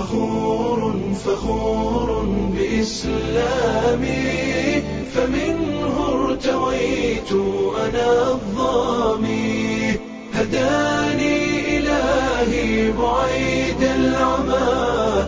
فخور فخور بإسلامي فمنه ارتويت أنا الظامي هداني إلهي بعيد العمى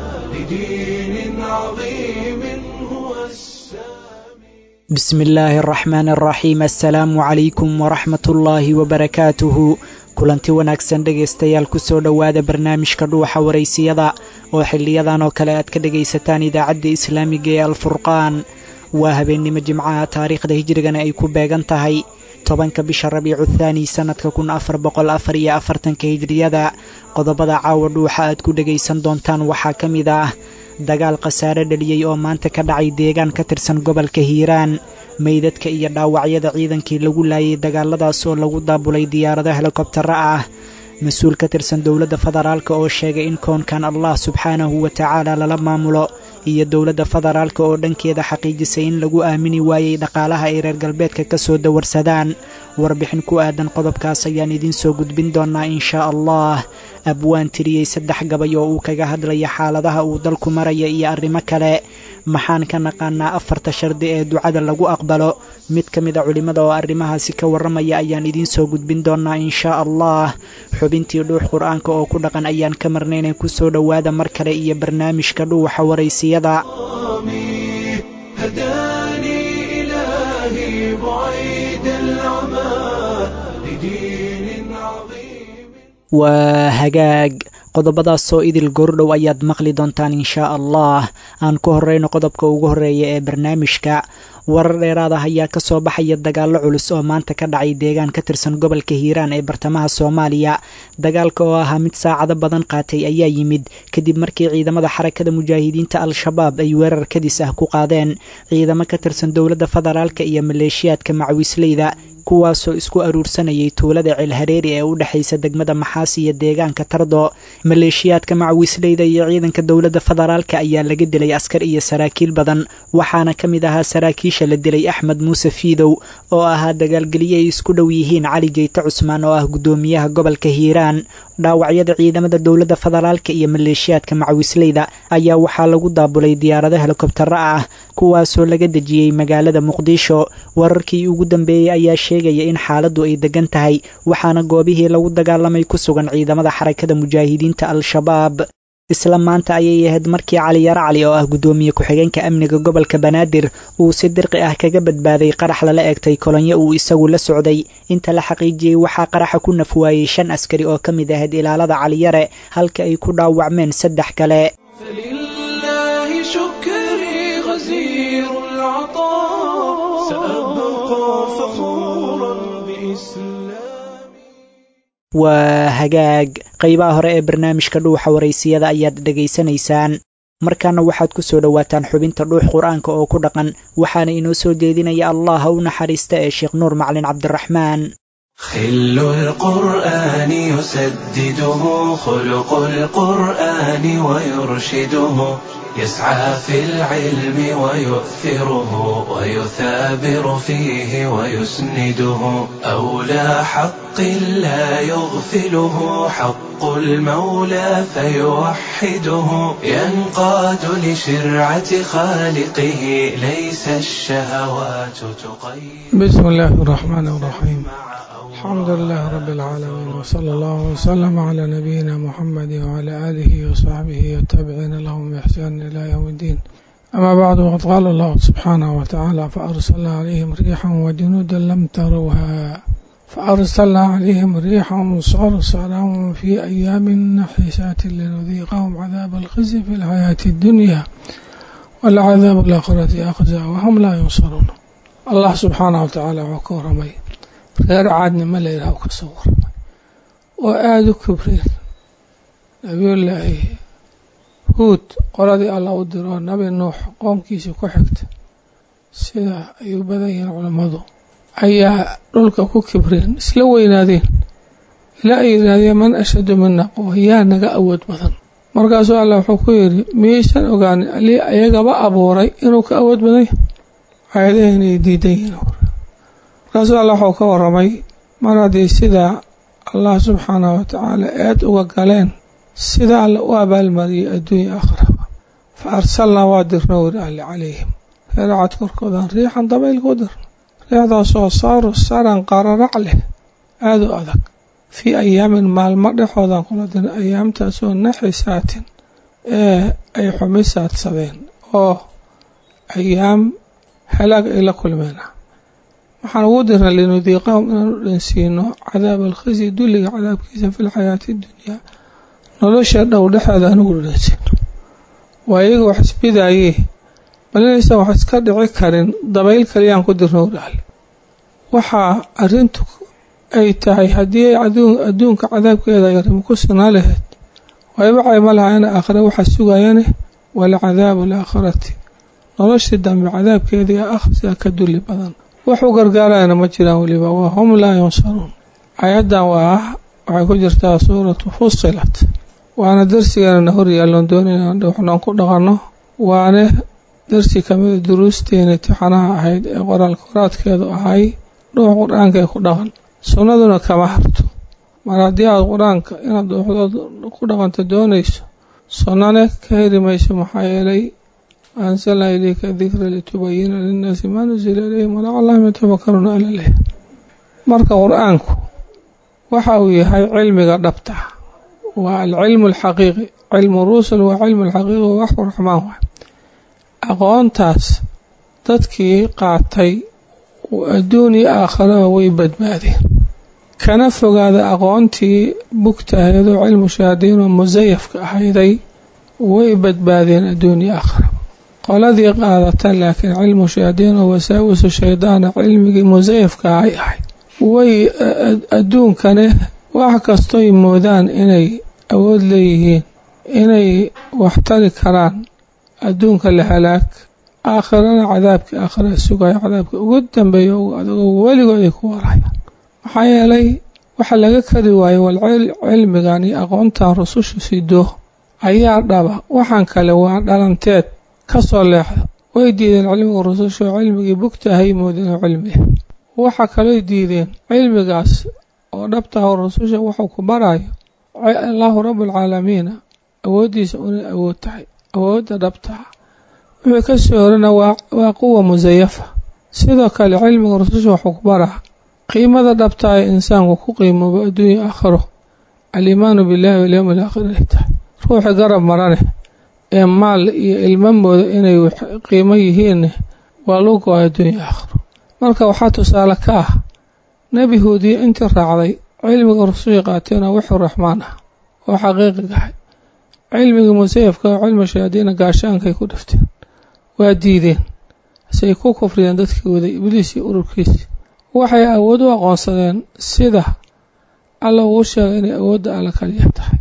لدين عظيم هو السامي بسم illaahi araxmaan araxiim assalaamu calaykum waraxmat ullaahi wabarakaatuhu kulanti wanaagsan dhegaystayaal kusoo dhowaada barnaamijka dhuuxa waraysiyada oo xiliyadan oo kale aad ka dhegaysataan idaacadda islaamiga ee alfurqaan waa habeennimo jimcaha taariikhda hijrigana ay ku beegan tahay tobanka bisha rabiicu thaani sannadka kun afar boqol afar iyo afartanka hijriyada qodobada caawa dhuuxa aad ku dhegaysan doontaan waxaa ka mid ah dagaal khasaare dhaliyey oo maanta ka dhacay deegaan ka tirsan gobolka hiiraan meydadka iyo dhaawacyada ciidankii lagu laayay dagaaladaas oo lagu daabulay diyaarado helikobtaro ah mas-uul ka tirsan dowladda federaalk oo sheegay in koonkan allah subxaanahu wa tacaala lala maamulo iyo dowladda federaalk oo dhankeeda xaqiijisay in lagu aamini waayey dhaqaalaha ay reer galbeedka ka soo dawarsadaan warbixin ku aadan qodobkaas ayaan idiin soo gudbin doonaa inshaa allah abwaan tiriyey saddex gabay oo uu kaga hadlaya xaaladaha uu dalku maraya iyo arrimo kale maxaan ka naqaanaa afarta shardi ee ducada lagu aqbalo mid ka mid a culimmada oo arrimahaasi ka warramaya ayaan idiin soo gudbin doonaa inshaa allah xubintii dhuux qur-aanka oo ku dhaqan ayaan ka marnaynay kusoo dhowaada mar kale iyo barnaamijka dhuuxa waraysiyada الظامي هداني إلهي بعيد العمى لدين عظيم waa hagaag qodobadaasoo idil goordhow ayaad maqli doontaan inshaa allah aan ku horreyno qodobka ugu horreeya ee barnaamijka warar dheeraad ah ayaa ka soo baxaya dagaallo culus oo maanta ka dhacay deegaan ka tirsan gobolka hiiraan ee bartamaha soomaaliya dagaalka oo ahaa mid saacado badan qaatay ayaa yimid kadib markii ciidamada xarakada mujaahidiinta al-shabaab ay weerar kadis ah ku qaadeen ciidamo ka tirsan dowladda federaalka iyo maleeshiyaadka macwiisleyda kuwaasoo isku aruursanayay tuulada ceelhareeri ee u dhexaysa degmada maxaas iyo deegaanka tardo maleeshiyaadka macwiisleyda iyo ciidanka dowladda federaalka ayaa laga dilay askar iyo saraakiil badan waxaana ka mid ahaa saraakiisha la dilay axmed muuse fiidow oo ahaa dagaalgelye ay isku dhow yihiin cali jeyte cusmaan oo ah guddoomiyaha gobolka hiiraan dhaawacyada ciidamada dowladda federaalka iyo maleeshiyaadka macwiisleyda ayaa waxaa lagu daabulay diyaarado helikobtaro ah kuwaasoo laga dejiyey magaalada muqdisho wararkii ugu dambeeyey ayaa sheegaya in xaaladdu ay degan tahay waxaana goobihii lagu dagaalamay ku sugan ciidamada xarakada mujaahidiinta al-shabaab isla maanta ayay ahayd markii cali yaro cali oo ah guddoomiye ku-xigeenka amniga gobolka banaadir uu si dirqi ah kaga badbaaday qarax lala eegtay kolonyo uu isagu la socday inta la xaqiijiyey waxaa qaraxa ku nafwaayey shan askari oo ka mid ahayd ilaalada caliyare halka ay ku dhaawacmeen saddex kale فلله شكري غزير العطاء سأبقى فخورا بإسلامي waa hagaag qaybaha hore ee barnaamijka dhuuxa waraysiyada ayaad dhegaysanaysaan markaana waxaad ku soo dhowaataan xubinta dhuux qur-aanka oo ku dhaqan waxaana inoo soo jeedinaya allah ha u naxariista ee sheekh nuur maclin cabdiraxmaan خل القرآن يسدده خلق القرآن ويرشده يسعى في العلم ويؤثره ويثابر فيه ويسنده أولى حق لا يغفله حق المولى فيوحده ينقاد لشرعة خالقه ليس الشهوات تقيد بسم الله الرحمن الرحيم الحمد لله رب العالمين وصلى الله وسلم على نبينا محمد وعلى آله وصحبه والتابعين لهم بإحسان إلى يوم الدين أما بعد وقد قال الله سبحانه وتعالى فأرسلنا عليهم ريحا وجنودا لم تروها فأرسلنا عليهم ريحا صرصرا في أيام نحسات لنذيقهم عذاب الخزي في الحياة الدنيا والعذاب الآخرة أخزى وهم لا ينصرون الله سبحانه وتعالى وكرمي reer caadnimo la yidhaah ka soo warramay oo aada u kibreen nabiyullaahi huud qoladii alla u diroo nabi nuux qoomkiisii ku xigta sida ay u badan yihiin culammadu ayaa dhulka ku kibreen isla weynaadeen ilaa ay yidhaahdeen man ashadu mina quwa yaa naga awood badan markaasuu alla wuxuu ku yidhi miyaysan ogaanin alii ayagaba abuuray inuu ka awood badan yahay aayadaha inay diidan yihiin markaasuu alla waxuu ka warramay mar haddii sidaa allah subxaanahu watacaala eed uga galeen sida alle u abaalmariyay adduunya akhraba fa arsalnaa waa dirno weri alle calayhim reeracad korkoodan riixan dabayl ku dirno riixdaasoo saaru saran qararac leh aada u adag fii ayaamin maalmo dhexoodan kula dirna ayaamtaasoo naxisaatin ee ay xumisaadsadeen oo ayaam halaag ay la kulmeena waxaan ugu dirna linudiiqahum inaanu dhansiino cadaab alkhisi dulliga cadaabkiisa fi lxayaati dunyaa nolosha dhow dhexeeda anugu dhansiino waa iyaga wax isbidaayee bal inaysan wax iska dhici karin dabayl kaliyaan ku dirno waraale waxaa arrintu ay tahay haddii ay adduunka cadaabkeeda yarimo ku sinaa lahayd wayba cayma lahaayana aakhire waxaa sugayane walcadaabu alaakhirati noloshii dambe cadaabkeeda ee akhrisaa ka dulli badan wax u gargaarayana ma jiraan weliba waa hum laa yunsaruun ayaddan waa ah waxay ku jirtaa suuratu fusilat waana darsigeennana hor yaalloon doonayna waxnoon ku dhaqanno waane darsi kamida duruusteena tixanaha ahayd ee qoraalka qoraadkeedu ahay dhuux qur-aanka ee ku dhaqan sunnaduna kama harto mar haddii aad qur-aanka inaad dhuuxdood ku dhaqanto doonayso sunnane ka heri mayso maxaa yeelay ansalnaa ilayka dikra litubayina linnaasi maa nusila ilayhim walacallahum yatafakaruuna ala leh marka qur-aanku waxa uu yahay cilmiga dhabta waa alcilmu alxaqiiqi cilmu rusul waa cilmu alxaqiiqi waa waxu raxmaan waay aqoontaas dadkii qaatay adduun iyo aakharaba way badbaadeen kana fogaada aqoontii bugta ahayd oo cilmu shahaadiin oo musayafka ahayday way badbaadeen adduun iyo aakharaba qoladii qaadata laakiin cilmu shahaadiin oo wasaawisu shaydaana cilmigii musayafka ahay ahayd way adduunkane wax kastoy moodaan inay awood leeyihiin inay waxtari karaan adduunka la halaag aakhirana cadaabkii aakhira sugaya cadaabka ugu dambeeya ugu adagoo weligood ay ku warayaan maxaa yeelay waxa laga kari waayo wal cilmigan iyo aqoontan rususha sido ayaa dhaba waxaan kale waa dhalanteed ka soo leexda way diideen cilmiga rususha oo cilmigii bugta ahay moodeen oo cilmi ah waxa kalooy diideen cilmigaas oo dhabtaha oo rususha wuxuu ku barayo allaahu rabbulcaalamiina awooddiisa unay awood tahay awoodda dhabtaha wuxuu ka soo horana waa quwa musayafa sidoo kale cilmiga rususha wuxuu ku baraa qiimada dhabtaa ee insaanku ku qiimoobo adduunya aakhiro aliimaanu billahi walyowmi alaakhir ay tahay ruuxi garab marane ee maal iyo ilmamooda inay qiimo yihiinne waa lagu go-a adduunya aakhiro marka waxaa tusaale ka ah nebi huudiye intii raacday cilmiga rususha qaateenoo wuxuu raxmaan ah oo xaqiiqigahay cilmigii musayafka oo cilmi shahaadiina gaashaankay ku dhifteen waa diideen say ku kufriyeen dadkii waday ibliis iyo ururkiisi waxay awood u aqoonsadeen sida alla uu sheegay inay awoodda alla kaliya tahay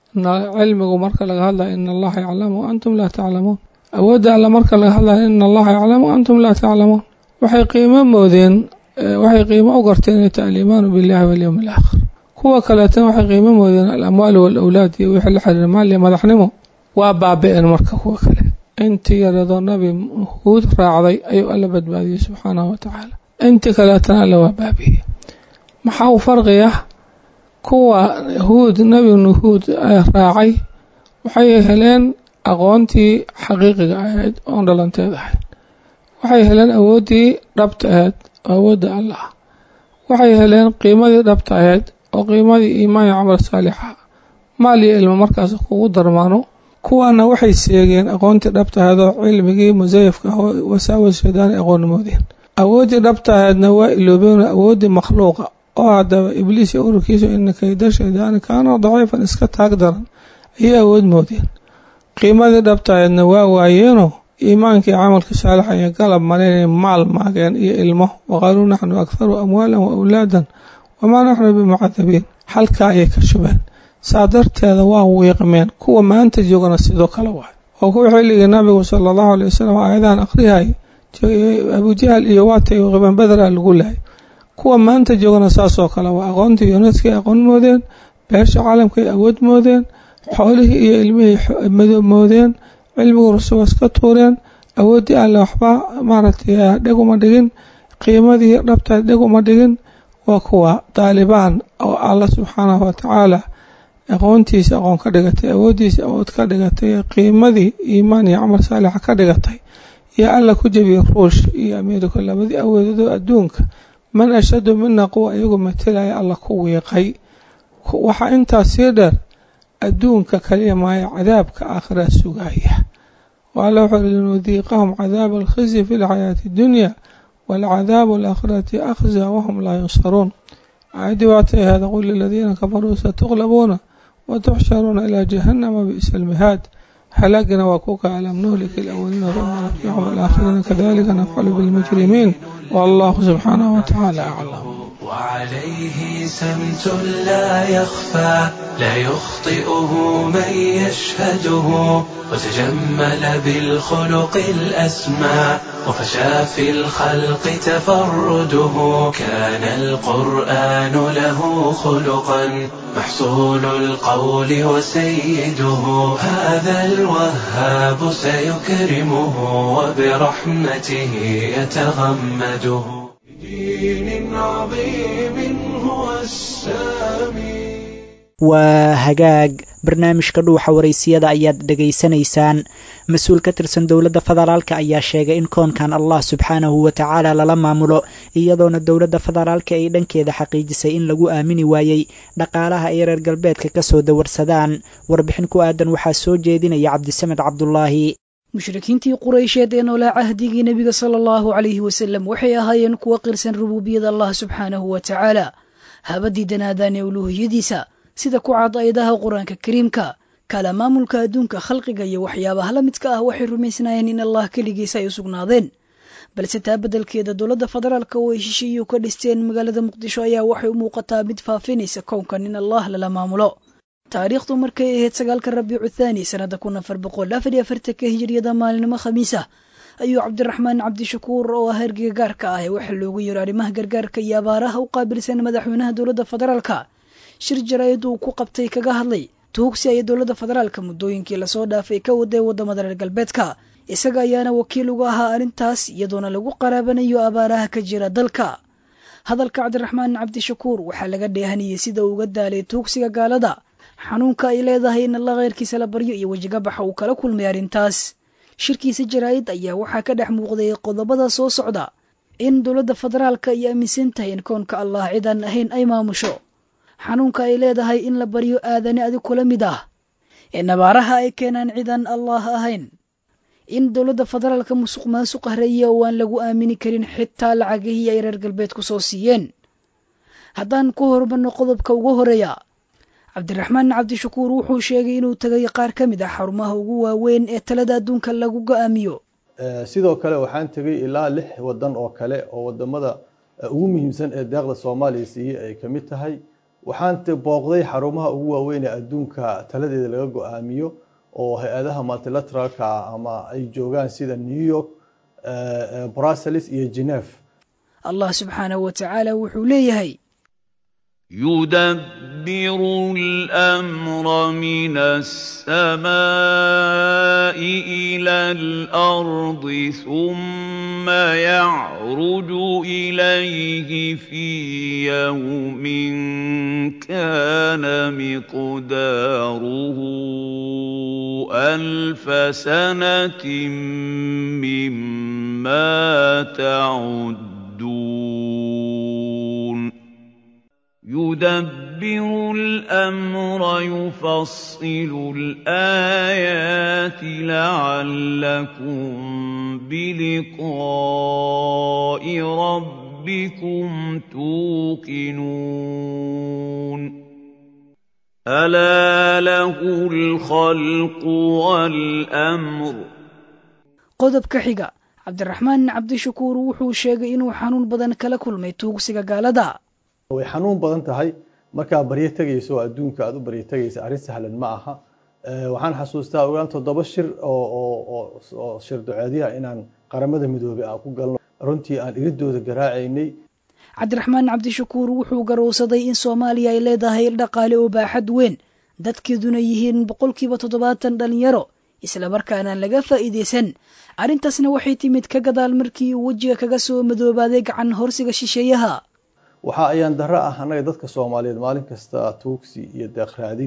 cilmigu marka laga hadlayo ina allaha yaclamu wa antum laa taclamuun awoodda alla marka laga hadlayo ina allaha yaclamu wa antum laa taclamuun waxay qiimo moodeen waxay qiimo u garteen inay tahay aliimaanu billahi walyowmi alaakhir kuwa kaleetana waxay qiimo moodeen alamwaalu waalawlaad iyo wixii la xiriira maal iyo madaxnimo waa baabi-een marka kuwa kale intii yaradoo nabi huud raacday ayuu alla badbaadiyey subxaanahu wa tacaala intii kaleetana alla waa baabi'iyey maxaa u farqi ah kuwa huud nabi nuhuud raacay waxay heleen aqoontii xaqiiqiga ahayd oon dhalanteed ahayd waxay heleen awooddii dhabta ahayd oo awoodda allah waxay heleen qiimadii dhabta ahayd oo qiimadii iimaan iyo camal saalixa maal iyo ilmo markaas kugu darmaano kuwaana waxay seegeen aqoontii dhabta ahayd oo cilmigii musayafka ah oo wasaawis shaydaani aqoonnimoodeen awooddii dhabta ahaydna waa iloobeen awooddii makhluuqa oo haddaba ibliis iyo ururkiisu ina kayda shaydaani kaana daciifan iska taag daran ayay awood moodeen qiimadii dhabta ahaydna waa waayeenoo iimaankii camalka saalixa iyo galab malinay maal maageen iyo ilmo waqaaluu naxnu akharu amwaalan wa awlaadan wamaa naxnu bimucadabiin halkaa ayay ka shubeen saa darteeda waa wiiqmeen kuwa maanta joogana sidoo kale waay oo kuwa xilligii nabigu sala allahu alay wasalam aayadahan akhrihay abujahal iyo waatay wiiqmeen bederaa lagu lahay kuwa maanta joogana saasoo kale waa aqoontii yuneska ay aqoon moodeen beesha caalamkaay awood moodeen xoolihii iyo ilmihii madoob moodeen cilmigu rusuwas ka tuureen awooddii alle waxba maaragtay dheg uma dhigin qiimadii dhabtaa dheg uma dhigin waa kuwa daalibaan oo alla subxaanahu watacaala aqoontiisa aqoon ka dhigatay awooddiisa awood ka dhigatay qiimadii iimaan iyo camal saalixa ka dhigatay iyo alla ku jebiyey ruush iyo ameerika labadii awoodadoo adduunka man ashadu mina quwa iyagu matalaya alla ku wiiqay waxaa intaas sii dheer adduunka kaliya maayo cadaabka aakhiraa sugaya waala wuxuu uri linudiiqahum cadaaba alkhisyi fi lxayaati dunya waalcadaabu alaakhirati akhza wahum laa yunsaruun aayaddii waatay ahaada qul liladiina kafaruu satuqlabuuna watuxsharuuna ilaa jahannama bi'sa almihaad halaagana waa kuka alam nuhlika alawaliina uma natbicum alaakhiriina kadalika nafcalu bilmujrimiin wallahu subxaanahu watacaala aclam وعليه سمت لا يخفى لا يخطئه من يشهده وتجمل بالخلق الأسمى وفشى في الخلق تفرده كان القرآن له خلقا محصول القول وسيده هذا الوهاب سيكرمه وبرحمته يتغمده دين عظيم هو السامي waa hagaag barnaamijka dhuuxa waraysiyada ayaad dhegaysanaysaan mas-uul ka tirsan dowladda federaalka ayaa sheegay in koonkan allah subxaanahu wa tacaala lala maamulo iyadoona dowladda federaalka ay dhankeeda xaqiijisay in lagu aamini waayey dhaqaalaha ay reer galbeedka kasoo dawarsadaan warbixin ku aadan waxaa soo jeedinaya cabdisamed cabdulaahi mushrikiintii quraysheed ee noolaa cahdigii nebiga sala allahu calayhi wasalam waxay ahaayeen kuwa qirsan rubuubiyada allah subxaanahu wa tacaala habadii danaadaan ee uluuhiyadiisa sida ku cad ayadaha qur-aanka kariimka kala maamulka adduunka khalqiga iyo waxyaabaha la midka ah waxay rumaysnaayeen in allah keligiisa ay u sugnaadeen balse taa beddelkeeda dowladda federaalka oo ay shisheeyu ka dhisteen magaalada muqdisho ayaa waxay u muuqataa mid faafinaysa kownkan in allah lala maamulo taariikhdu markay ahayd sagaalka rabiicu thaani sannada kun afar boqol afar iyo afartanka hijiriyada maalinimo khamiis ah ayuu cabdiraxmaan cabdishakuur oo ah hergiga gaarka ah ee waxaa loogu yiro arrimaha gargaarka iyo abaaraha u qaabilsan madaxweynaha dowladda federaalka shir jaraa'id uu ku qabtay kaga hadlay tuugsi ay dowladda federaalka muddooyinkii lasoo dhaafay ka waday waddamada reer galbeedka isaga ayaana wakiil uga ahaa arrintaas iyadoona lagu qaraabanayo abaaraha ka jira dalka hadalka cabdiraxmaan cabdishakuur waxaa laga dheehanayay sida uu uga daalay tuugsiga gaalada xanuunka ay leedahay in alla kheyrkiisa la baryo iyo wejigabaxa uu kala kulmay arrintaas shirkiisa jaraa'id ayaa waxaa ka dhex muuqday qodobada soo socda in dowladda federaalka ay aaminsan tahay in koonka allah cidaan ahayn ay maamusho xanuunka ay leedahay in la baryo aadane adig kula mid ah ee nabaaraha ay keenaan cidaan allah ahayn in dowladda federaalka musuq maasuq hareeye oo aan lagu aamini karin xitaa lacagihii ay reer galbeedku soo siiyeen haddaan ku horumarno qodobka ugu horeeya cabdiraxmaan cabdishakuur wuxuu sheegay inuu tegay qaar ka mid ah xarumaha ugu waaweyn ee talada adduunka lagu go-aamiyo sidoo kale waxaan tegay ilaa lix wadan oo kale oo wadamada ugu muhiimsan ee deeqda soomaaliya siiyey ay ka mid tahay waxaan booqday xarumaha ugu waaweyn ee adduunka taladeeda laga go-aamiyo oo hay-adaha multilateralka ama ay joogaan sida new york brussels iyo geneve allah subxaanahu wa tacaala wuxuu leeyahay يدبر الامر من السماء الى الارض ثم يعرج اليه في يوم كان مقداره الف سنه مما تعدون يدبر الامر يفصل الايات لعلكم بلقاء ربكم توقنون الا له الخلق والامر qodobka xiga cabdiraxmaan cabdishakuur wuxuu sheegay inuu xanuun badan kala kulmay tuugsiga gaalada way xanuun badan tahay markaa baryo tegayso oo adduunka aad u baryo tegaysa arrin sahlan ma aha waxaan xasuustaa ogaan toddoba shir oo shir duceedyaha inaan qaramada midoobey aan ku galno runtii aan iridooda garaacaynay cabdiraxmaan cabdishakuur wuxuu garowsaday in soomaaliya ay leedahay dhaqaale oo baaxad weyn dadkeeduna yihiin boqolkiiba toddobaatan dhalinyaro islamarkaanaan laga faa'iidaysan arrintaasna waxay timid ka gadaal markii uu wejiga kaga soo madoobaaday gacan horsiga shisheeyaha waxa ayaan darro ah annaga dadka soomaaliyeed maalin kasta tuugsi iyo deeq raadin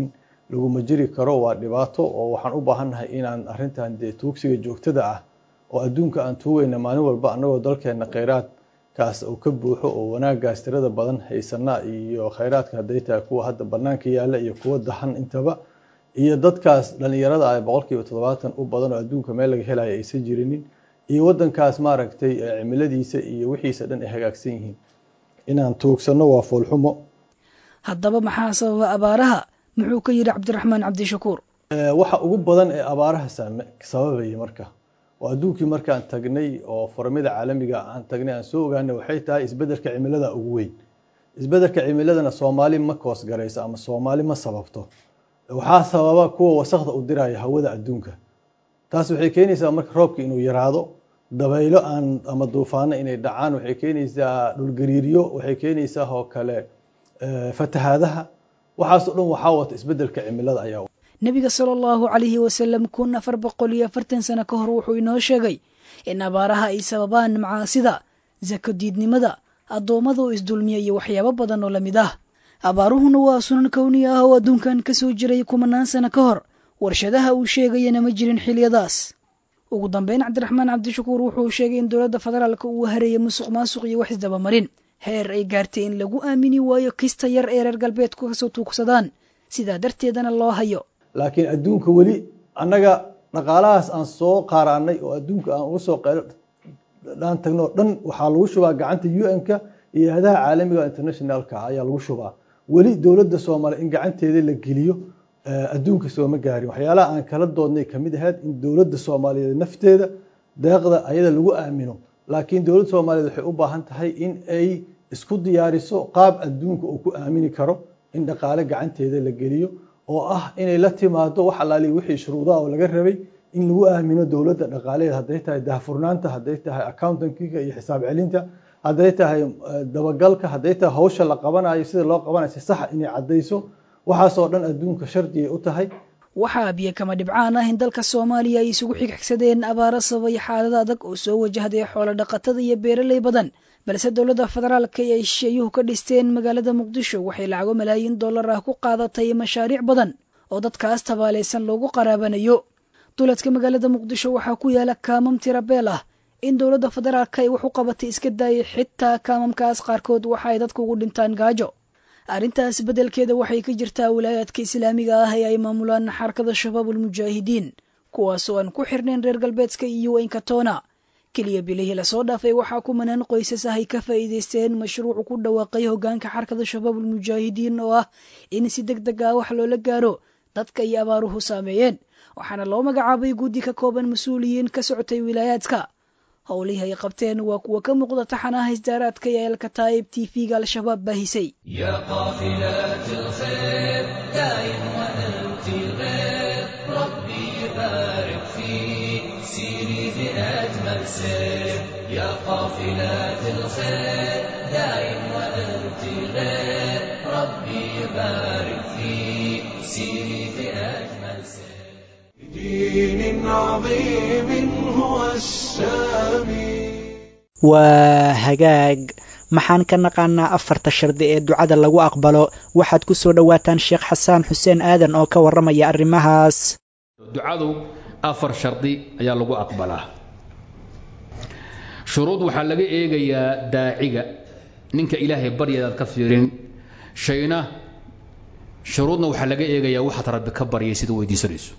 laguma jiri karo waa dhibaato oo waxaan u baahannahay inaan arrintan dee tuugsiga joogtada ah oo adduunka aan tuugayna maalin walba annagoo dalkeenna khayraadkaas uu ka buuxo oo wanaaggaas tirada badan haysana iyo khayraadka hadday tahay kuwa hadda bannaanka yaalla iyo kuwa dahan intaba iyo dadkaas dhallinyarada ah boqolkiiba toddobaatan u badan oo adduunka meel laga helayo aysan jirinin iyo waddankaas maaragtay cimiladiisa iyo wixiisa dhan ay hagaagsan yihiin inaan tuugsanno waa foolxumo haddaba maxaa sababa abaaraha muxuu ka yidhi cabdiraxmaan cabdishakuur waxa ugu badan ee abaaraha sababaya marka oo adduunkii markaan tagnay oo formida caalamiga aan tagnay aan soo ogaanay waxay tahay isbeddelka cimilada ugu weyn isbeddelka cimiladana soomaali ma koos garayso ama soomaali ma sababto waxaa sababa kuwa wasakda u diraya hawada adduunka taas waxay keenaysaa marka roobka inuu yaraado dabaylo aan ama duufaano inay dhacaan waxay keenaysaa dhulgariiryo waxay keenaysaa oo kale fatahaadaha waxaasoo dhan waxaa wata isbeddelka cimilada ayaa nebiga sala allahu calayhi wasalam kun afar boqol iyo afartan sano ka hor wuxuu inoo sheegay in abaaraha ay sababaan macaasida sako diidnimada addoommada oo isdulmiya iyo waxyaabo badan oo lamid ah abaaruhuna waa sunan kowni ah oo adduunkan ka soo jiray kumanaan sano ka hor warshadaha uu sheegayana ma jirin xiliyadaas ugu dambeyn cabdiraxmaan cabdishakuur wuxuu sheegay in dowladda federaalka uu hareeyay musuq maasuq iyo wax isdabamarin heer ay gaartay in lagu aamini waayo kista yar ee reer galbeedku kasoo tuugsadaan sidaa darteedana loo hayo laakiin adduunka weli annaga dhaqaalahaas aan soo qaaraanay oo adduunka aan uga soo dhaan tagno dhan waxaa lagu shubaa gacanta un-ka iyo hadaha caalamiga internationalka ayaa lagu shubaa weli dowladda soomaaliya in gacanteeda la geliyo adduunka sooma gaarin waxyaalaha aan kala doodnay kamid ahayd in dowladda soomaaliyeed nafteeda deeqda ayada lagu aamino laakiin dowladda soomaaliyeed waxay u baahan tahay in ay isku diyaariso qaab adduunka uu ku aamini karo in dhaqaale gacanteeda la geliyo oo ah inay la timaado wax alaali wixii shuruudaha oo laga rabay in lagu aamino dowladda dhaqaaleed hadday tahay daahfurnaanta hadday tahay accountankiga iyo xisaab celinta hadday tahay dabagalka hadday tahay hawsha la qabanayo sida loo qabanayo si saxa inay caddayso waxaasoo dhan adduunka shardigay u tahay waxaa biyo kama dhibcaan ah in dalka soomaaliya ay isugu xigxigsadeen abaaro sababay xaalada adag oo soo wajahday xoolo dhaqatada iyo beeraley badan balse dowladda federaalka ay shisheeyuhu ka dhisteen magaalada muqdisho waxay lacago malaayiin dollar ah ku qaadatay mashaariic badan oo dadkaas tabaalaysan loogu qaraabanayo duladka magaalada muqdisho waxaa ku yaala kaamam tirabeel ah in dowladda federaalka ay wax u qabatay iska daayay xitaa kaamamkaas qaarkood waxa ay dadku ugu dhintaan gaajo arrintaas beddelkeeda waxay ka jirtaa wilaayaadka islaamiga ah ee ay maamulaan xarakada shabaabul mujaahidiin kuwaasoo aan ku xirnayn reer galbeedka iyo wenkatona keliya bilihii lasoo dhaafay waxaa kumanaan qoysas ah ay ka faa'iidaysteen mashruucu ku dhawaaqay hoggaanka xarakada shabaabul mujaahidiin oo ah in si deg deg ah wax loola gaaro dadka iyo abaaruhu saameeyeen waxaana loo magacaabay guddi ka kooban mas-uuliyiin ka socotay wilaayaadka howlihii ay qabteen waa kuwa ka muuqda taxanaha isdaaraadka ee alkataa'ib t v-ga al-shabaab baahisay يا قافلات الخير دائم وأنت غير ربي يبارك فيك سيري في أجمل سير بدين عظيم هو السامي waa hagaag maxaan ka naqaanaa afarta shardi ee ducada lagu aqbalo waxaad ku soo dhowaataan sheekh xasaan xuseen aadan oo ka warramaya arrimahaas ducadu afar shardi ayaa lagu aqbalaa shuruud waxaa laga eegayaa daaciga ninka ilaahay baryadaad ka fiirin shayna shuruudna waxaa laga eegayaa waxaad rabbi ka baryay sida weydiisanayso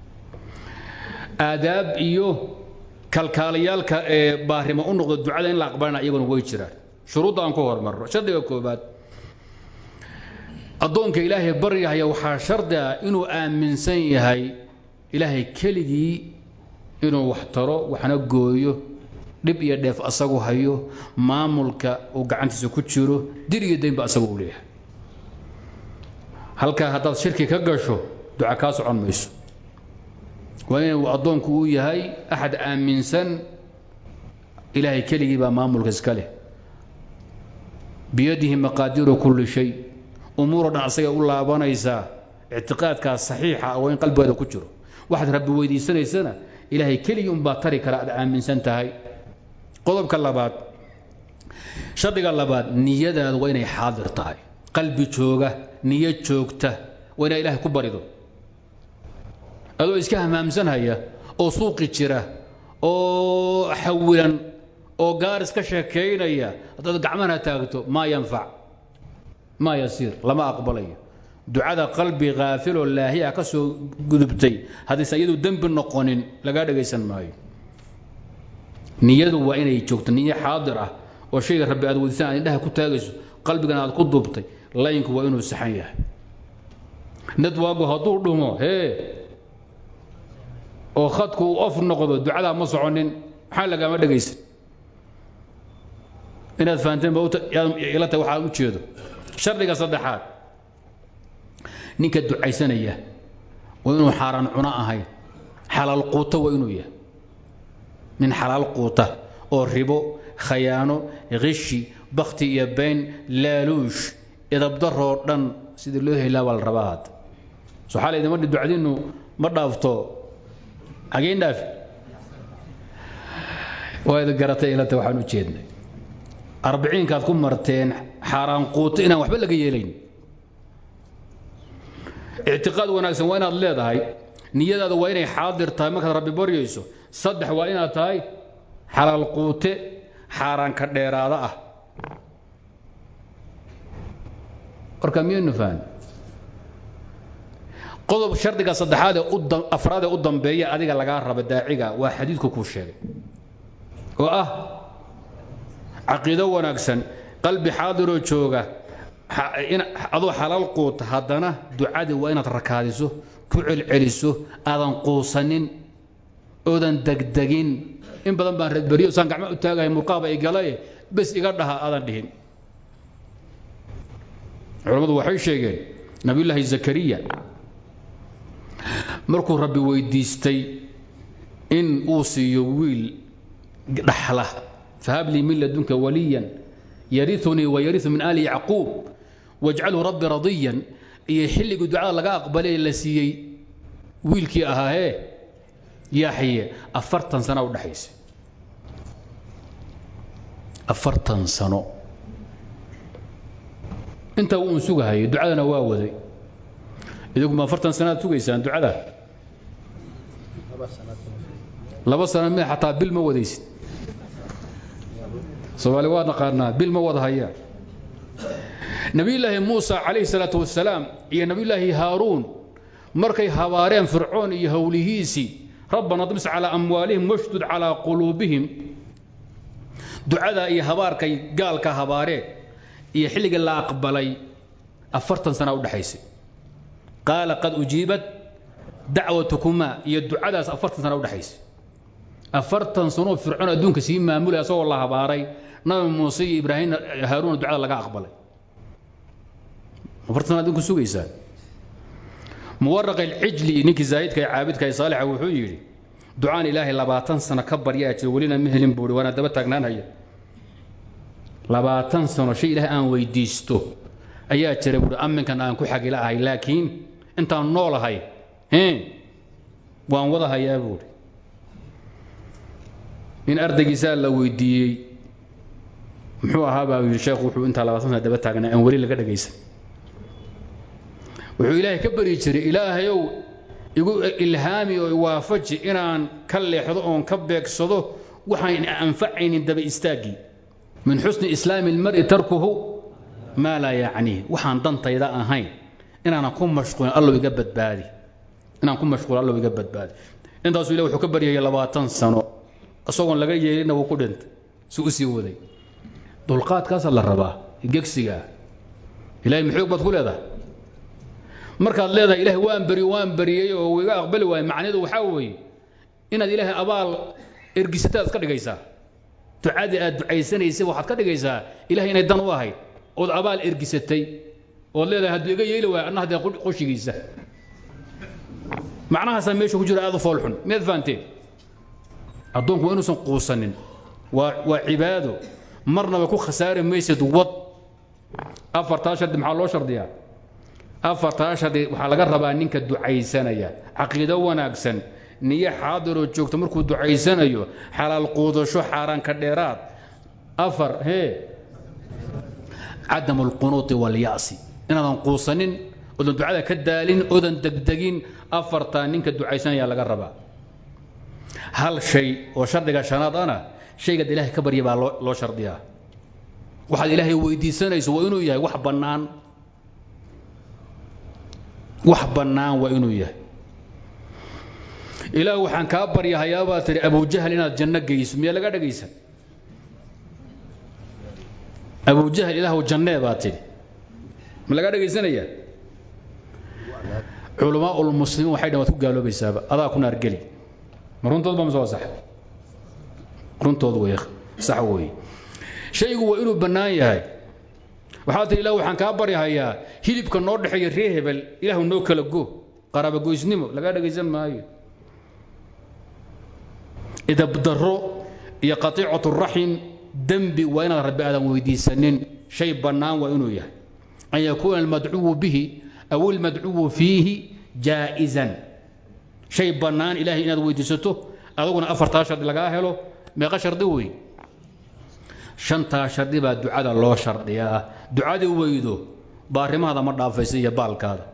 aadaab iyo kalkaalayaalka ee baarimo u noqda ducada in la aqbalana iyaguna way jiraan shuruudda aan ku hormarno shardiga koobaad addoonka ilaahay baryahaya waxaa shardi ah inuu aaminsan yahay ilaahay keligii inuu wax taro waxna gooyo dhib iyo dheef asagu hayo maamulka uu gacantiisa ku jiro dir iyo daynba asagu u leeyahay halkaa haddaad shirki ka gasho duca kaa socon mayso waa inuu addoonku uu yahay axad aaminsan ilaahay keligii baa maamulka iska leh biyadihi maqaadiiru kulli shay umuuro dhan asagay u laabanaysaa ictiqaadkaas saxiixa ah waa in qalbigeeda ku jiro waxaad rabbi weydiisanaysana ilaahay keligii unbaa tari kara aad aaminsan tahay qodobka labaad shardiga labaad niyadaadu waa inay xaadir tahay qalbi jooga niyo joogta waa inaa ilahay ku barido adoo iska hamaamsanhaya oo suuqi jira oo xawilan oo gaaris ka sheekaynaya haddaad gacmana taagto maa yanfac maa yasiir lama aqbalayo ducada qalbi kaafiloo laahiya ka soo gudubtay haddaysan iyadu dembi noqonin lagaa dhagaysan maayo niyadu waa inay joogto niyo xaadir ah oo shayga rabbi aad weydiisan aad indhaha ku taagayso qalbigana aad ku duubtay laynku waa inuu saxan yahay nadwaagu hadduu dhumo hee oo khadku uu of noqdo ducadaa ma soconin maxaa lagaama dhagaysan inaad fahanteen ila tahay waxaa u jeedo shardiga saddexaad ninka ducaysanaya waa inuu xaaraan cuno ahayn xalaal quuta waa inuu yahay nin xalaal quuta oo ribo khayaano kishi bakti iyo bayn laaluush idabdaroo dhan sidii loo helaa baa la rabaa hadda so xaala idima ducadiinnu ma dhaafto xageen dhaafi waa idin garatay ilata waxaan u jeednay arbiciinkaad ku marteen xaaraan quuto inaan waxba laga yeelayn ictiqaad wanaagsan waa inaad leedahay niyadaada waa inay xaadir tahay markaad rabbi baryayso saddex waa inaad tahay xalaal quute xaaraan ka dheeraada ah warka miyaynu fahan qodob shardiga saddexaad ee afraad ee u dambeeya adiga lagaa raba daaciga waa xadiidku kuu sheegay oo ah caqiido wanaagsan qalbi xaadiroo jooga adoo xalaal quuta haddana ducadii waa inaad rakaadiso ku celceliso aadan quusanin oodan degdegin in badan baan reedberiyo saan gacma u taagahay murqaaba igalae bes iga dhaha aadan dhihin culammadu waxay sheegeen nabiyullaahi zakariya markuu rabbi weydiistay in uu siiyo wiil dhaxla fahab lii min ladunka waliyan yariunii wayariu min aali yacquub wajcalhu rabbi radiyan iyo xilligii ducada laga aqbalay la siiyey wiilkii ahaahee yaxye afartan sana udhexaysa afartan sano intaa uun sugahayay ducadana waa waday idinku afartan sanaad sugaysaan ducada laba sano mi xataa bil ma wadaysid soomaali waa naqaanaa bil ma wada hayaan nabiyullaahi muusa calayhi salaatu wasalaam iyo nabiyullaahi haaruun markay habaareen fircoon iyo howlihiisii rabbana dmis calaa amwaalihim washdud calaa quluubihim ducadaa iyo habaarkay gaalka habaareen iyo xilligii la aqbalay afartan sana udhexaysay qaala qad ujiibat dacwatukumaa iyo ducadaas afartan sana udhexaysay afartan sanoo fircoon adduunka sii maamulay asagoo la habaaray nabi muuse iyo ibraahim haaruuna ducada laga aqbalay afartan sana adduunka sugaysaan muwaraq alcijli ninkii zaahidka ee caabidka ee saalixa wuxuu yidhi ducaan ilaahay labaatan sano ka baryaa jira welina ma helin buuhi waana daba taagnaanhaya labaatan sano shay ilaahay aan weydiisto ayaa jira buuhi aminkan aan ku xagila ahay laakiin intaan noolahay waan wada hayaa buuhi in ardaygiisaa la weydiiyey muxuu ahaa baa yidhi sheekhu wuxuu intaa labaatan sana daba taagnaa aan weli laga dhagaysan wuxuu ilaahay ka baryi jiray ilaahayow igu ilhaami oo waafaji inaan ka leexdo oon ka beegsado waxaan anfacaynin daba istaaggii min xusni islaami ilmari tarkuhu maa laa yacniih waxaan dantayda ahayn inaanan ku mashquulin allow iga badbaadi inaan ku mashquulin allow iga badbaadi intaasuu ilahi wuxuu ka baryayay labaatan sano isagoon laga yeelina wuu ku dhintay si u sii waday dulqaadkaasaa la rabaa gegsigaa ilahay maxoog baad ku leedahay markaad leedahay ilahay waan beri waan beriyey oo iga aqbali waayey macnaheedu waxaa weeye inaad ilaahay abaal ergisataad iska dhigaysaa ducadii aad ducaysanaysay waxaad ka dhigaysaa ilahay inay dan u ahayd ood abaal ergisatay ood leedahay hadduu iga yeeli waaya anna haddee qoshigiisa macnahaasaa meesha ku jira aad u foolxun miyaad fahanteen addoonku waa inuusan quusanin waa waa cibaado marnaba ku khasaari maysid wad afartaa shardi maxaa loo shardiyaa afartaa shardi waxaa laga rabaa ninka ducaysanaya caqiido wanaagsan niyo xaadiroo joogto markuu ducaysanayo xalaal quudasho xaaraan ka dheeraad afar hee cadamu alqunuuti walya'si inaadan quusanin odan ducada ka daalin odan degdegin afartaa ninka ducaysanaya laga rabaa hal shay oo shardiga shanaad ana shaygaad ilaahay ka barya baa loo shardiyaa waxaad ilaahay weydiisanayso waa inuu yahay wax bannaan wax bannaan waa inuu yahay ilaah waxaan kaa baryahayaa baad tidhi abujahal inaad janno geyso miyaa laga dhagaysan abujahal ilaahu jannee baad tidhi ma laga dhagaysanayaa culamaa ulmuslimiin waxay dhan waad ku gaaloobaysaaba adaa ku naar geli ma runtood ba mase waa sax runtood wey sax weeye shaygu waa inuu bannaan yahay waxaa tihi ilah waxaan kaa baryahayaa hilibka noo dhexeeya ree hebel ilaahu noo kala go qaraabagoysnimo lagaa dhagaysan maayo idabdarro iyo qatiicatu raxim dembi waa inaad rabbi aadan weydiisanin shay bannaan waa inuu yahay an yakuuna almadcuwu bihi aw ilmadcuwu fiihi jaa'izan shay bannaan ilahay inaad weydiisato adaguna afartaa shardi lagaa helo meeqa shardi wey shantaa shardi baa ducada loo shardiyaa ducadii weydo baarimahaada ma dhaafaysa iyo baalkaada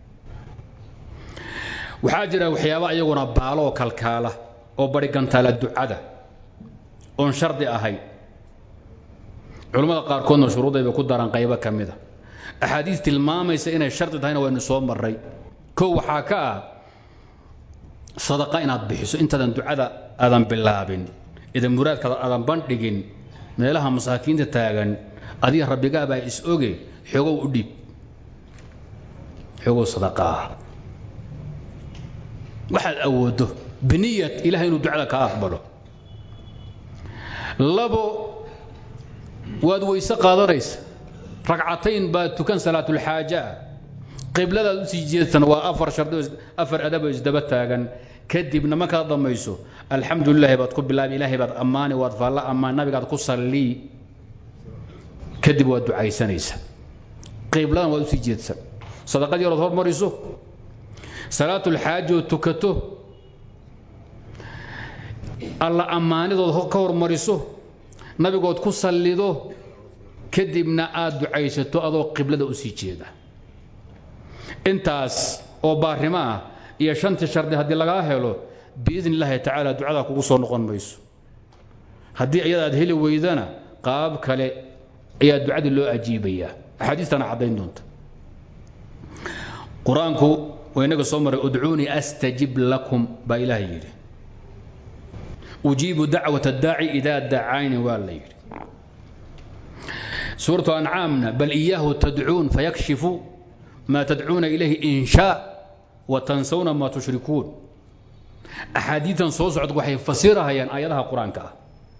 waxaa jira waxyaaba iyaguna baaloo kalkaala oo barigantaala ducada oon shardi ahayn culammada qaarkoodna shuruudayba ku daran qaybo ka mida axaadiis tilmaamaysa inay shardi tahayna waynu soo marray kow waxaa ka ah sadaqa inaad bixiso intaadan ducada aadan bilaabin idan muraadkaada aadan bandhigin meelaha masaakiinta taagan adiga rabbigaabaa is oge xoogow u dhiib xoogow sadaqa ah waxaad awooddo biniyat ilahay inuu ducada ka aqbalo labo waad weyse qaadanaysa ragcatayn baad tukan salaatulxaaja ah qibladaad usii jeedsan waa afar shardi afar adaboo isdaba taagan kadibna markaad dhammayso alxamdu lilahi baad ku bilaabi ilaahay baad ammaani waad faalla ammaan nabigaad ku sallii kadib waad ducaysanaysa qibladan waad usii jeedsan sadaqad yarood hormariso salaatulxaajood tukato alla ammaanidood ka hormariso nabigood ku sallido kadibna aad ducaysato adoo qiblada usii jeeda intaas oo baarimo ah iyo shantii shardi haddii lagaa helo biidn illaahi tacaala ducadaa kugu soo noqon mayso haddii iyada aad heli weydana qaab kale ayaa ducadii loo ajiibayaa axaadiistana caddayn doonta qur-aanku waa inaga soo maray udcuunii astajib lakum baa ilaah yidhi ujiibu dacwat addaaci idaa dacayni waa la yidhi suuratu ancaamna bal iyaahu tadcuun fayakshifu maa tadcuuna ilayhi in shaa wa tansawna maa tushrikuun axaadiitan soo socda waxay fasirahayaan aayadaha qur-aanka ah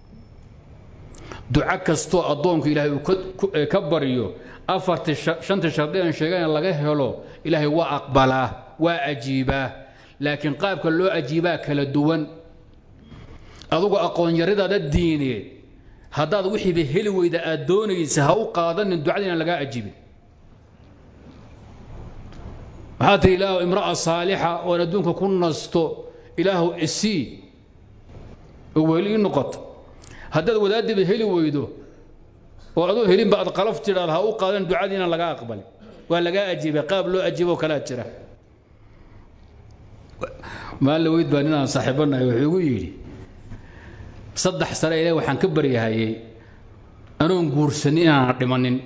duco kastoo addoonku ilaahay uu ka baryo afartii shantii shardi aan sheegana laga helo ilaahay waa aqbalaa waa ajiibaa laakiin qaabka loo ajiibaa kala duwan adugu aqoon-yaridaada diineed haddaad wixiiba heli weyda aad doonaysa ha u qaadanin ducada inaan lagaa ajiibin maxaa tihi ilaahu imra'a saalixa oon adduunka ku nasto ilaahu isii oo weli ii noqoto haddaad wadaadiba heli weydo oo adoo helinba aad qalaf tidhaad ha u qaadan ducadii inaan lagaa aqbalin waa lagaa ajiibay qaab loo ajiiboo kalaa jira maalin weyd baa ninaan saaxiibanahay wuxuu igu yidhi saddex sare ilaah waxaan ka baryahayey anoon guursanin inaanan dhimanin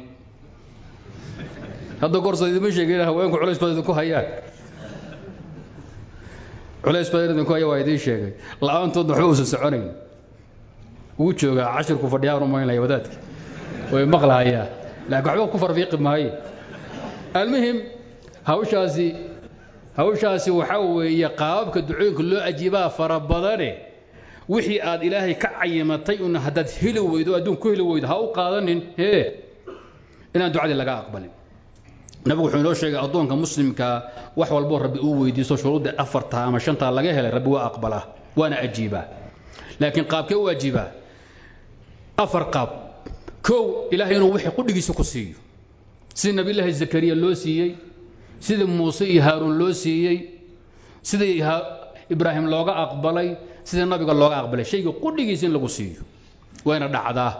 hadda goorsa idima sheegin haweenku culays baad idinku hayaan culays badan idinku haya waa idiin sheegay la-aantoodna waxba uusan soconayn wuu joogaa cashirku fadhiyaan umaynaya wadaadka way maqlahayaa laakiin waxba ku farfiiqi maaye almuhim hawshaasi hawshaasi waxaa weeye qaababka ducooyinka loo ajiibaa fara badane wixii aad ilaahay ka cayimatay un haddaad heli weydo adduun ku heli weydo ha u qaadanin hee inaan ducadii laga aqbalin nabigu wuxuu inoo sheegay addoonka muslimkaa wax walboo rabbi uu weydiisto shuruudda afartaa ama shantaa laga helay rabbi waa aqbalaa waana ajiibaa laakiin qaabkee u ajiibaa afar qaab kow ilaahay inuu wixii qudhigiisa ku siiyo sidii nabiyullaahi zakariya loo siiyey sidii muuse iyo haaruun loo siiyey sidii ibraahim looga aqbalay sidii nabiga looga aqbalay shayga qudhigiisa in lagu siiyo wayna dhacdaa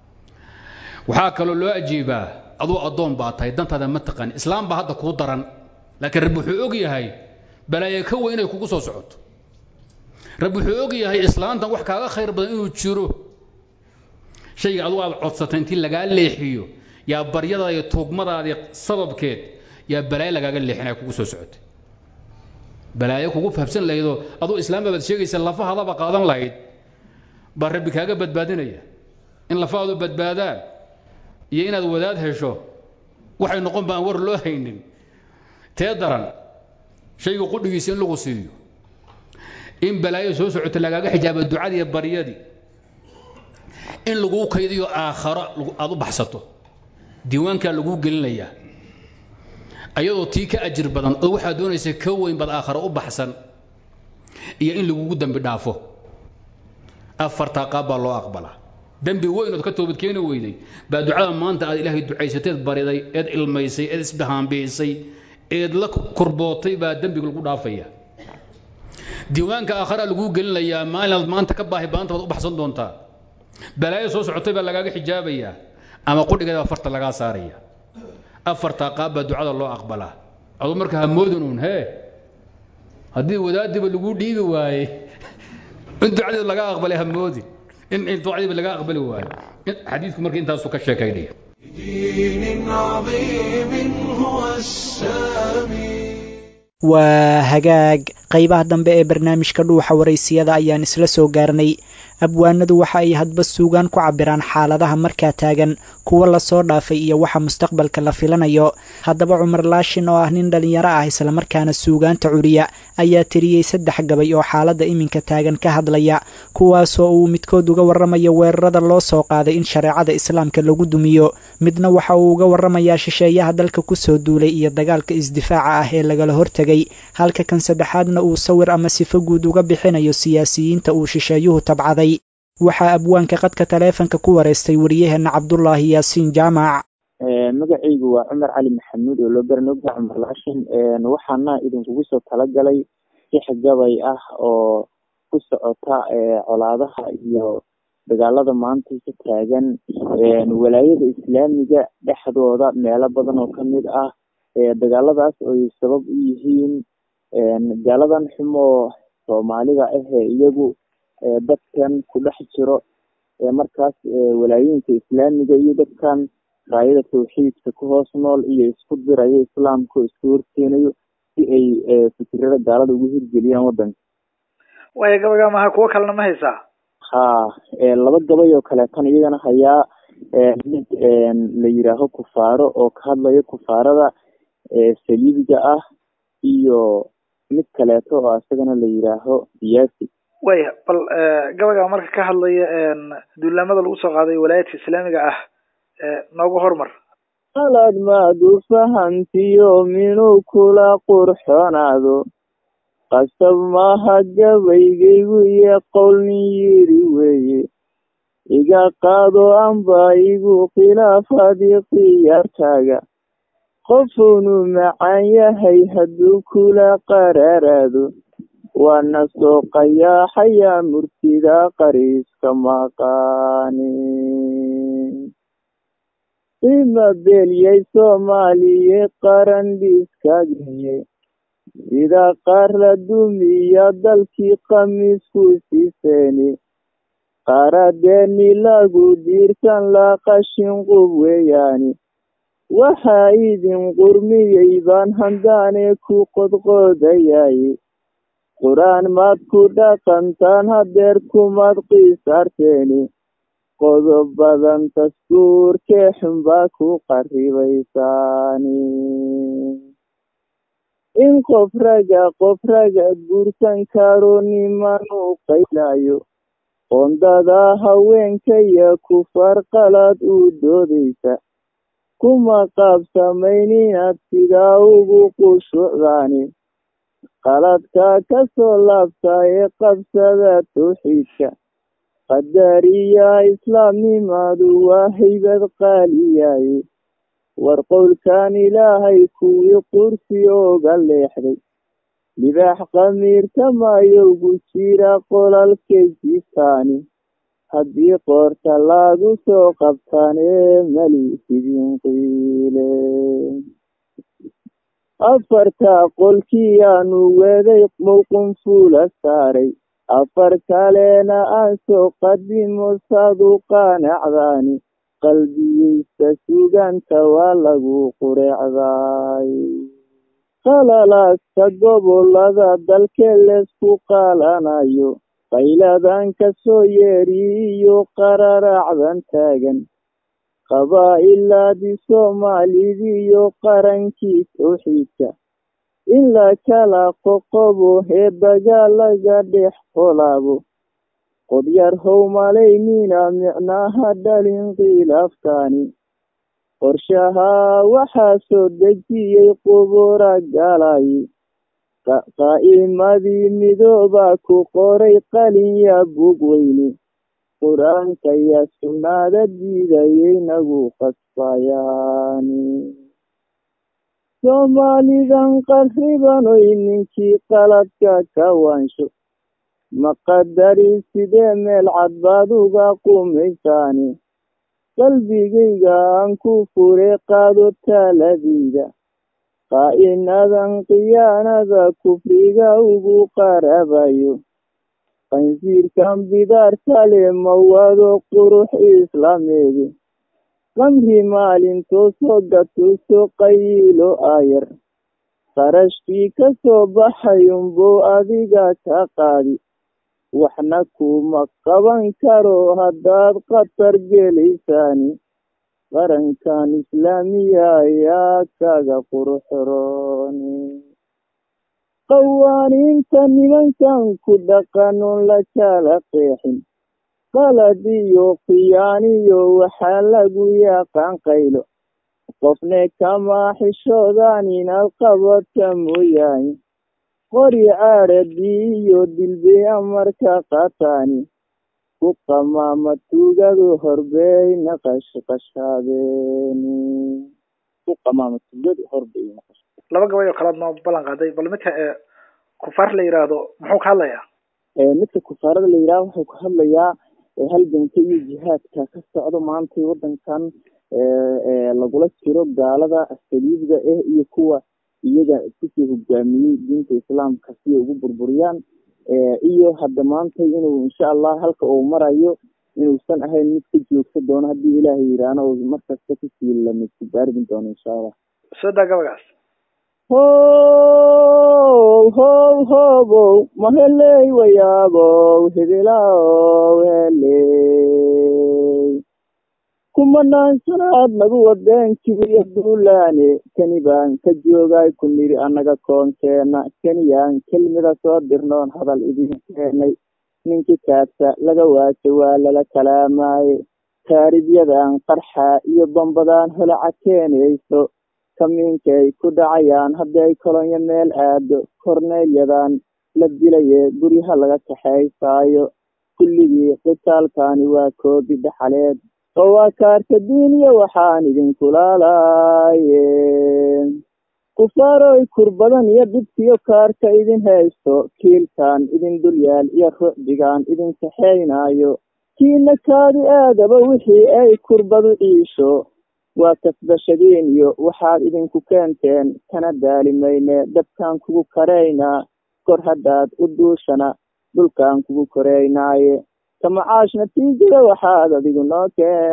waxaa kaloo loo ajiibaa aduu addoon baa tahay dantaada ma taqaan islaam baa hadda kuu daran laakiin rabbi wuxuu og yahay balaayo ka weyn inay kugu soo socoto rabbi wuxuu og yahay islaantan wax kaaga khayr badan inuu jiro shayga adugu aad codsatay intii lagaa leexiyo yaa baryada iyo tuugmadaadii sababkeed yaa balaayo lagaaga leexinaya kugu soo socotay balaayo kugu fahamsan lahaydoo aduu islaamba baad sheegaysa lafahadaba qaadan lahayd baa rabbi kaaga badbaadinaya in lafahaadu badbaadaan iyo inaad wadaad hesho waxay noqon baan war loo haynin tee daran shayga qudhigiisa in lagu siiyo in balaayo soo socota lagaaga xijaaba ducadii iyo baryadii in laguu kaydiyo aakharo aad u baxsato diiwaankaa laguu gelinayaa ayadoo tii ka ajir badan oo waxaad doonaysa ka weyn baad aakharo u baxsan iyo in lagugu dembi dhaafo afartaa qaab baa loo aqbalaa dembi weyn ood ka toobadkeeni weyday baa ducada maanta aad ilaahay ducaysateed bariday eed ilmaysay eed isbahaanbiisay eed la kurbootay baa dembiga lagu dhaafaya diiwaanka aakharaa laguu gelinayaa maalinaad maanta ka baahi baanta baad u baxsan doontaa balaayo soo socotay baa lagaaga xijaabayaa ama qudhigeeda baa farta lagaa saaraya afartaa qaab baa ducada loo aqbalaa aduu marka hamoodinuun hee haddii wadaadiba laguu dhiibi waayey in ducadeeda laga aqbalay hamoodi in ducadiiba laga aqbali waayo xadiidku marka intaasu ka sheekaynaya دين عظيم هو السامي waa hagaag qaybaha dambe ee barnaamijka dhuuxa waraysiyada ayaan isla soo gaarnay abwaanadu waxa ay hadba suugaan ku cabiraan xaaladaha markaa taagan kuwa lasoo dhaafay iyo waxa mustaqbalka la filanayo haddaba cumar laashin oo ah nin dhallinyaro ah islamarkaana suugaanta curiya ayaa tiriyey saddex gabay oo xaaladda iminka taagan ka hadlaya kuwaasoo uu midkood uga warramayo weerarada loo soo qaaday in shareecada islaamka lagu dumiyo midna waxa uu uga warramayaa shisheeyaha dalka kusoo duulay iyo dagaalka isdifaaca ah ee lagala hortegay halka kan saddexaadna uu sawir ama sifo guud uga bixinayo siyaasiyiinta uu shisheeyuhu tabcaday waxaa abwaanka qadka taleefanka ku wareystay wariyaheenna cabdulaahi yaasiin jaamac magacaygu waa cumar cali maxamuud oo loo garanogda cumar laashin waxaana idinkugu soo talagalay six gabay ah oo ku socota colaadaha iyo dagaalada maanta ka taagan walaayada islaamiga dhexdooda meelo badan oo kamid ah dagaaladaas oy sabab u yihiin gaaladan xumoo soomaalida ahee iyagu dadkan ku dhex jiro markaas walaayooyinka islaamiga iyo dadkan raayada tawxiidka ku hoos nool iyo isku dirayo islaamka oo isku horkeenayo si ay fikirada gaalada ugu hirgeliyaan wadanka waya gabayga maha kuwo kalena ma haysaa ha laba gabay oo kaleetan iyagana hayaa mid la yiraaho kufaaro oo ka hadlayo kufaarada saliibiga ah iyo mid kaleeto oo isagana la yiraaho siyaasi waya bal gabayga marka ka hadlaya duulaamada lagu soo qaaday walaayadka islaamiga ah noogu hormar qalad maadu fahantiyo minuu kula qurxonaado qasab maaha gabaygaygu iyo qowlnin yiri weeye iga qaado amba igu khilaafadii khiyaartaaga qofunu macaan yahay hadduu kula qaraaraado waana soo qayaaxayaa murtida qariiska maqaani ima beelyay soomaaliye qaran dhiiskaageye sida qaar la dumiya dalkii khamiisku siiseeni qaradeeni lagu diirsan la qashin qub weeyaani waxaa idin qurmiyey baan handaane ku qodqoodayay qur-aan maad ku dhaqantaan hadeer kumaad qiisaarteeni qodob badan taskuurkee xunbaa ku qaribaysaani in qof raga qof raga guursan karo niman u qaylayo qondada haweenkaya kufar qalad u doodaysa kuma qaabsamayn inaad sidaa ugu qushucdaani qaladka ka soo laabta ee qabsada tawxiidka qadariya islaamnimadu waa haybad qaaliyaye war qowlkan ilaahay kuwii qursi ooga leexday libaax qamiirta maayowgu jira qolalkay jiiftaani haddii qoorta lagu soo qabtaan ee mali sidin qiile afartaa qolkiyaanu weeday mowqun fuula saaray afar kalena aan soo qadimo saadu qaanacdaani qalbiyeysta suganta waa lagu qureecday qalalaasta gobolada dalkee leesku qaalanayo qayladan ka soo yeeriyo qararaacdan taagan qabaa'ilaadii soomaalidiiyo qarankii towxiidka in la kala qoqobo hee dagaalaga dhex qolaabo qodyar how malaynina micnaha dhalin khilaafkaani qorshahaa waxaa soo dejiyey qubura galay qaa'imadii midoobaa ku qoray qalinya bug weyne qur-aanka yaa sunnaada diidayay nagu qasbayaani soomaalidan qarribanoy ninkii qaladka ka waansho maqadari sidee meel cad baad uga qumaysaani qalbigayga aan ku fure qaado taaladayda qaa'inadan khiyaanada kufriga ugu qarabayo qansiirkan bidaartale mawado qurux islaameede qamri maalintoo soo gatuso qayiilo aayar qarashkii ka soo baxayunbuu adiga ka qaadi waxna kuma qaban karo haddaad khatar gelaysaani qarankan islaamiya ayaa kaga qurxorooni qawaaniinta nimankan ku dhaqanon la kala qeexin qalad iyo khiyaaniyo waxaa lagu yaqaan qaylo qofne kama xishoodaan inaad qabadka mooyaane qori caadhadii iyo dilbiya marka qataani ku qamaama tuugadu horbeyna qashqashaadeeni ku qamaama tuugadu horbeyna laba gabay oo kalaad noo ballan qaaday bal midka ee kufaar la yidhaahdo muxuu ka hadlayaa midka kufaarada la yidhaha wuxuu ka hadlayaa halganka iyo jihaadka ka socdo maanta wadankan lagula jiro gaalada saliibda ah iyo kuwa iyaga kusii hogaamiyey diinta islaamka si ay ugu burburiyaan iyo hadda maanta inuu insha allah halka uu marayo inuusan ahayn mid ka joogsa doono haddii ilaahay yidhaahno oo markasta kusii lamidku baargin doono insha allah soo daa gabagaas how how hobow maheley wayaabow hebilaow heley kumanaan sanaad nagu wadeenkiiyo duulaane kani baan ka joogay ku nidhi annaga koonkeena kaniyaan kelmida soo dirnoon hadal idin keenay ninkii kaasa laga waajo waa lala kalaamaaye taaribyadan qarxa iyo bambadaan holaca keenayso kamiinkay ku dhacayaan haddii ay kolonyo meel aado korneelyadan la dilaye guryaha laga kaxaysaayo kulligii qitaalkani waa koobi dhaxaleed oo waa kaarta diiniya waxaan idinkulaalaye kufaaroy kurbadan iyo dhibkiyo kaarka idin haysto kiilkan idin dulyaal iyo rucdigan idin kaxaynaayo kiina kaadi aadaba wixii ay kurbadu ciisho waa kasbashadeen iyo waxaad idinku keenteen kana daalimayne dabkaan kugu karaynaa kor haddaad u duushana dhulkaan kugu koraynaaye kamacaash natiijada waxaad adigu noo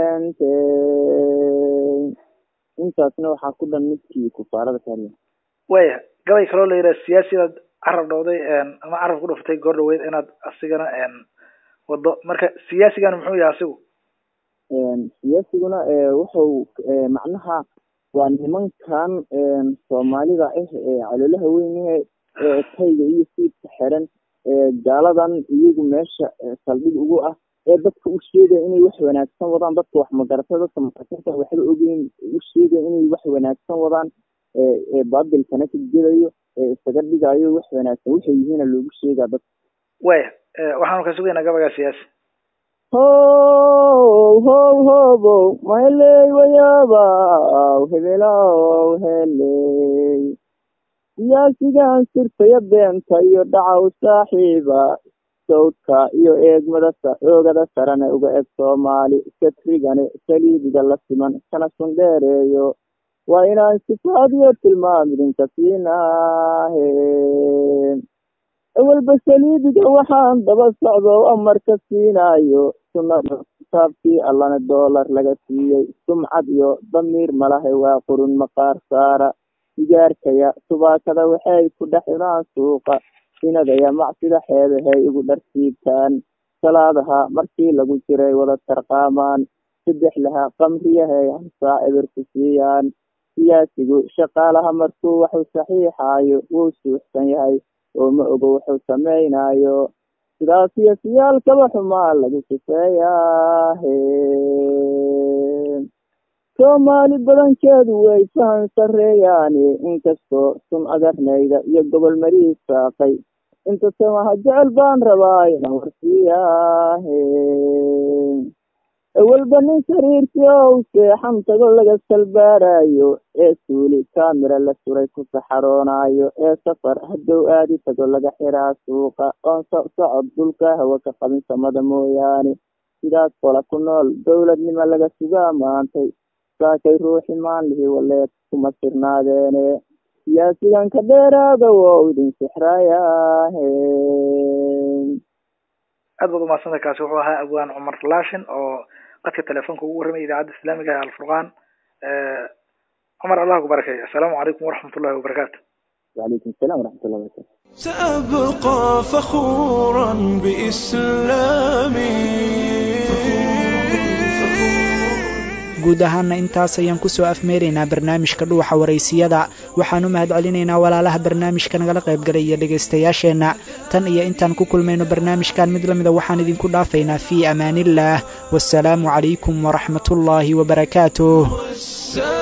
keentay intaasna waxaa ku dhan midkii kufaarada kariya waya gabay kaloo la yidhaha siyaasidaad carab dhowday ama carab ku dhuftay goor dhaweyd inaad asigana wado marka siyaasigana muxuu yahay asigu siyaasiguna wuxuu macnaha waa nimankan soomaalida ah ee caloolaha weyne ee tayga iyo siidka xiran gaaladan iyagu meesha saldhig ugu ah ee dadka u sheegaya inay wax wanaagsan wadaan dadka wax magarata dadka masaakiinta waxba ogeyn u sheegaya inay wax wanaagsan wadaan ee baabilkana ka gelayo ee isaga dhigayo wax wanaagsan waxay yihiina loogu sheegaa dadka waya waxaanu ka sugaynaa gabagaa siyaasi how how hobow maheley wayaabaw hebelow heley siyaasigan sirtaya beenta iyo dhacaw saaxiiba sawdka iyo eegmada oogada sarane uga eg soomaali satrigane saliibiga la siman kana sundheereeyo waa inaan sifaadiyo tilmaam idinka siinaahe awalba saliibiga waxaan daba socdo amarka siinaayo sunnada kitaabkii allana doolar laga siiyey sumcad iyo damiir malahay waa qurun maqaar saara sigaarkaya subaakada waxay ku dhex cunaan suuqa sinadaya macsida xeedahay igu dharsiibtaan salaadaha markii lagu jiray wada tarqaamaan saddex laha qamriyahay hansaa eberku siiyaan siyaasigu shaqaalaha markuu waxuu saxiixaayo wuu suuxsan yahay oo ma ogo wuxuu samaynayo sidaas iyo siyaalkaba xumaa lagu sifeeyaahe soomaali badankeedu way fahan sarreeyaane inkastoo sun agarnayda iyo gobol marii saaqay inta samaha jecel baan rabaa inaan warsiyaahe awalba nin sariirkii ow seexan tago laga salbaarayo ee suuli kaamira la suray ku saxaroonaayo ee safar haddow aadi tago laga xiraa suuqa oon socod dhulka hawa ka qabin samada mooyaane sidaas qola ku nool dowladnimo laga sugaa maantay saakay ruuxi maanlihi waleed kuma sirnaadeene siyaasigan ka dheeraada wou idin sixrayaahe aad baad umahadsantay kaasi wuxuu ahaa abwaan cumar laashin oo qadka telefoonka ugu warramaya idaacadda islaamiga ee alfurqaan cumar allah ku barakeeyo assalaamu calaykum waraxmat ullahi wabarakaatu وعليكم السلام ورحمة الله وبركاته سأبقى فخورا بإسلامي guud ahaana intaas ayaan kusoo afmeeraynaa barnaamijka dhuuxa waraysiyada waxaan u mahad celinaynaa walaalaha barnaamijka nagala qaybgalay iyo dhegaystayaasheenna tan iyo intaan ku kulmayno barnaamijkan mid la mida waxaan idinku dhaafaynaa fii amaaniillaah wasalaamu calaykum waraxmatullaahi wabarakaatuh